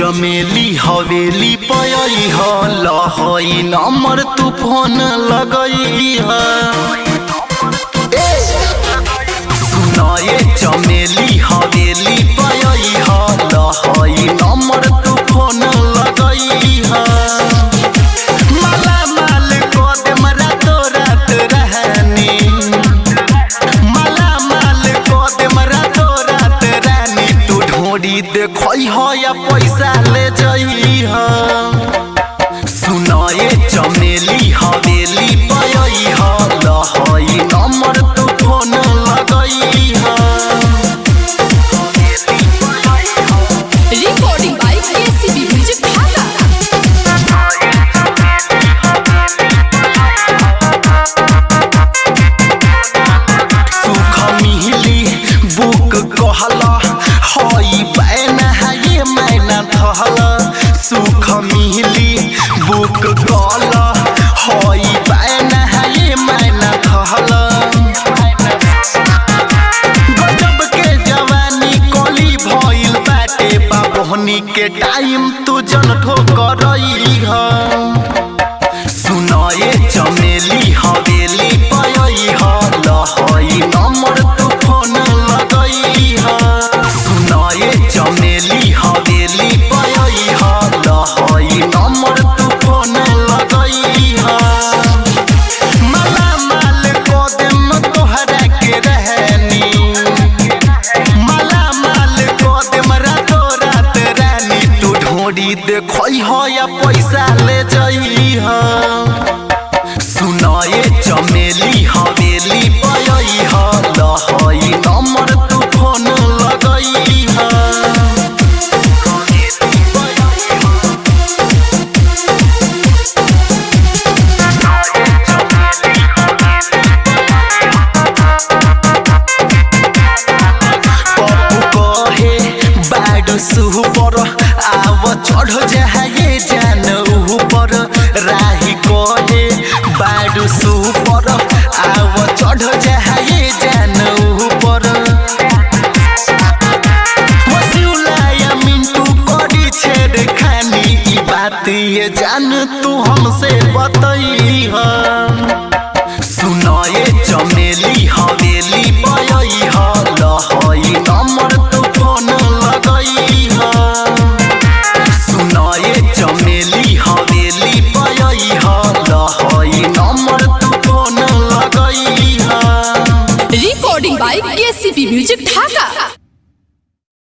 चमेली हवेली पयई ह लहई नंबर तू फोन लगई ह सुनाए चमेली हवेली पयई ह लहई नंबर तू फोन लगई ह माला माल को दे मरा तो रात रहनी माला माल को दे मरा तो रात रानी तू ढोड़ी देखई ह या पैसा ले जई ह सुनाए चमेली हवेली पयई ह लहई नंबर तू फोन लगई ह Recording by KCB Music Dhaka. सुख मिहली बुक कहला हई बैन है ये मैना थहला सुख मिहली बुक कहला हई बैन है ये मैना थहला गजब के जवानी कली भइल बाटे बाबोहनी के टाइम तू जन ठोकरई ह सुनाए चमेली हवेली पयई ह लहई नंबर तू फोन लगई ह सुनाए चमेली हवेली पयई ह लहई नंबर तू फोन लगई ह माला माल को देम तोहरा के रहनी माला माल को देम रातो रात रानी तू ढोड़ी देखई ह या पैसा ले जई ह सुनाए चमेली हवेली पयई ह लहई नंबर तू फोन लगई ह पप्पू कहे बैड सुपर आव चढ़ जाए जान ऊपर राही कहे बैड सुपर आव चढ़ जाए जान ऊपर वसूलाया मिंटू करी छेड़ खानी ई बात ये जान तू हमसे बतई है सुनाए चमेली हवेली पयई ह लहई नंबर तू फोन लगई ह सुनाए चमेली हवेली पयई ह लहई नंबर तू फोन लगई ह Recording by KCB Music Dhaka.